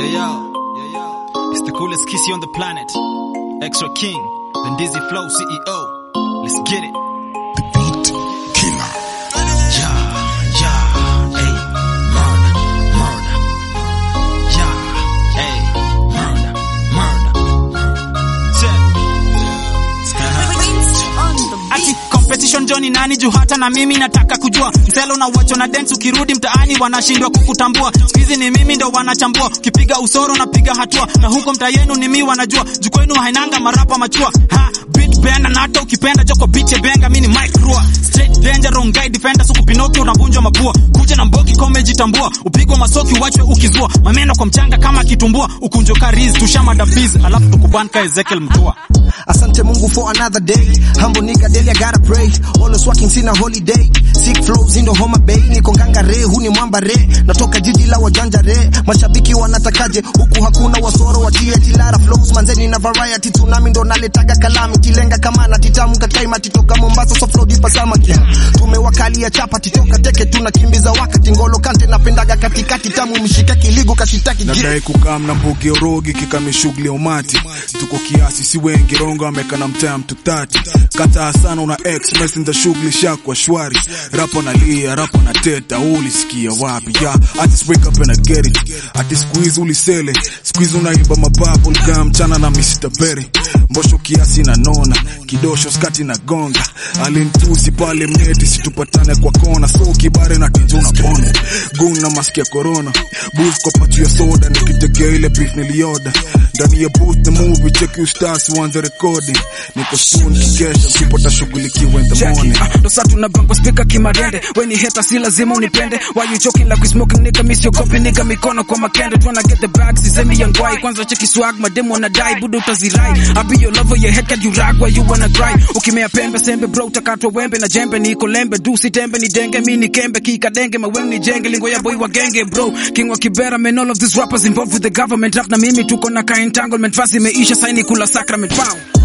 Yeah, yo. Yeah, yo. It's the coolest kissy on the planet. Extra King, the Dizzy Flow CEO. Let's get it. The beat killer. Yeah, yeah, hey, murder, murder. Yeah, hey, murder, murder. Check. Ati competition Johnny nani juu hata na mimi nataka kujua mselo na wacho na dance ukirudi mtaani wanashindwa kukutambua sikizi ni mimi ndo wanachambua ukipiga usoro na piga hatua na huko mtaa yenu ni mimi wanajua juu kwenu hainanga marapa machua ha beat benda na hata ukipenda joko beat ya benga mimi ni Mike Rua straight danger wrong guy defender suku Pinocchio unavunjwa mabua kuja na mbogi kome jitambua upigwa masoki wachwe ukizua mameno kwa mchanga kama kitumbua ukunjo kariz tushama biz alafu tukubanka Ezekiel Mtua Asante Mungu for another day. Humble nigga daily I gotta pray. Always working sina holiday. Sick flows in the Homa Bay. Niko nganga re, huu ni mwamba re. Natoka jiji la wajanja re. Mashabiki wanatakaje? Huku hakuna wasoro watie tilara flows. Manzeni na variety tsunami ndo naletaga kalami. Kilenga kama na titamu kataima titoka Mombasa so flow dipa samaki. Tumewakalia chapa titoka teke tunakimbiza wakati ngolo kante napendaga katikati tamu mshika kiligo kashitaki yeah. Nadai kukaa na mbugi orogi kikame shughuli ya umati. Tuko kiasi si wengi rongo amekana mtaa mtu tati. Kata sana una ex messenger shughuli shakwa shwari. Rapo na lia, rapo na teta ulisikia wapi? Yeah, I just wake up and I get it. Ati squeeze ulisele. Squeeze unaiba mababu kaa mchana na Mr. Berry. Mbosho kiasi na nona. Kidosho skati na gonga. Alintusi pale mneti situpatane kwa kona. So kibare na kijuna pono. Gun na maski ya corona. Boost kwa patu ya soda nikitegea ile beef nilioda. Ndani ya booth the movie check you stars uanze recording. Niko soon kikesha msipo tashughulikiwa in the morning. Jackie, ah, ndo saa tunabangwa spika kimadende weni heta si lazima unipende why you choking like we smoking nigga miss your copy nigga mikono kwa makende tryna get the bag sisemi yangwai kwanza cheki swag mademo wanadai budo utazirai I be your lover your head can you rag where you wanna cry ukimea pembe sembe bro utakatwa wembe na jembe niko lembe du si tembe ni denge mi ni kembe kikadenge maweng ni jenge lingo ya boy wa genge bro king wa kibera man all of these rappers involved with the government rap na mimi tuko na ka entanglement fasi imeisha saini kula sacrament pow